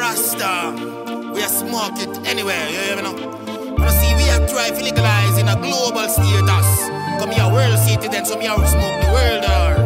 Rasta, we are smoke it anywhere, you hear me now? You see, we are trying to legalize in a global status. Come here, world citizen, so me are smoke the world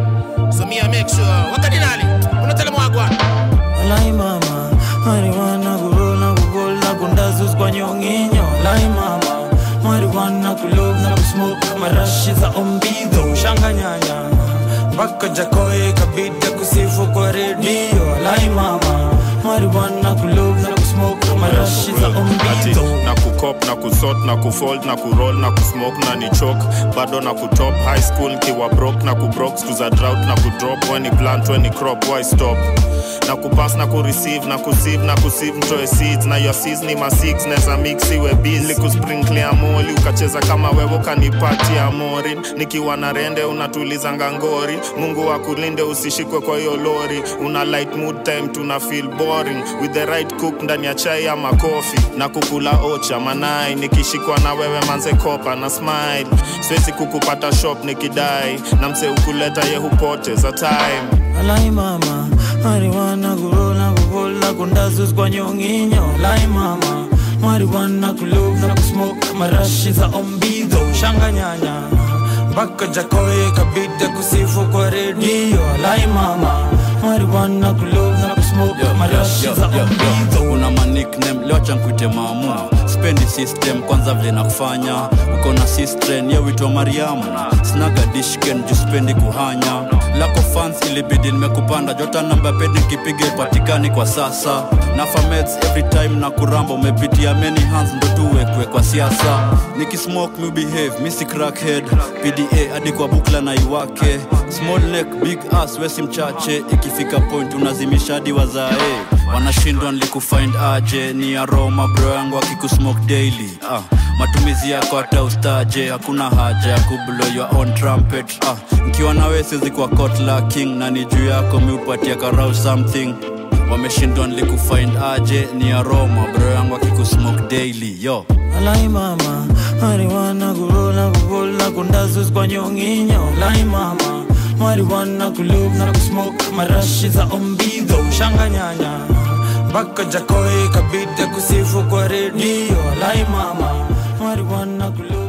or So me I make sure. What can you You not tell them what I want. Lai mama, marijuana kurola kugola kundazus kwa nyonginyo Lai mama, marijuana kulov na kusmoke marashi za ombido Shanga nyanya, mpaka jakoe kabida kusifu kwa redio Lai mama, marijuana kulov na kusmoke marashi za Ati ombido na kukop na kusot na kufold na kuroll na kusmoke na ni chok bado na kutop high school kiwa brok na kubrok siku za drought na kudrop when ni plant when ni crop why stop na kupass na kureceive na kusieve na kusieve mtoe seeds na your seeds ni ma six neza mix iwe busy kusprinkle moli ukacheza kama wewe ukanipatia morin nikiwa na rende unatuliza ngangori mungu akulinde usishikwe kwa hiyo lori una light mood time tuna feel boring with the right cook ndani ya chai ama kofi na kukula ocha manai nikishikwa na wewe manze kopa na smile siwezi kukupata shop nikidai na mse ukuleta ye hupoteza time Lai mama, marijuana kurola kugola kundazus kwa nyonginyo Lai mama, marijuana kulov na kusmoke marashi za ombido Shanga nyanya, mpaka jakoe kabida kusifu kwa redio Lai mama, marijuana kulov na kusmoke marashi za ombido una manikname leo chankuite maamu spendi system kwanza vile nakufanya uko na sistren ye witwa mariamu snaga dishken juu spendi kuhanya lako fans ilibidi nimekupanda jota namba pedi nkipiga ipatikani kwa sasa na fameds every time na kuramba umepitia many hands ndo tuwekwe kwa siasa nikismoke mu behave misi crackhead pda hadi kwa bukla na iwake small neck big ass wesi mchache ikifika point unazimisha hadi wazae wanashindwa nilikufind aje ni aroma bro yangu akikusmoke daily ah, matumizi yako hata ustaje hakuna haja ya kublo your own trumpet ah, nkiwa nawe siwezi kwa kotla king na ni juu yako miupatia karau something wameshindwa nilikufind aje ni aroma bro yangu akikusmoke daily yo Lai mama, marijuana kurola kugola kundazus kwa nyonginyo Lai mama, marijuana kulov na kusmoke marashi za ombido Shanga nyanya, mpaka jakoe kabida kusifu kwa redio Lai mama, marijuana kulov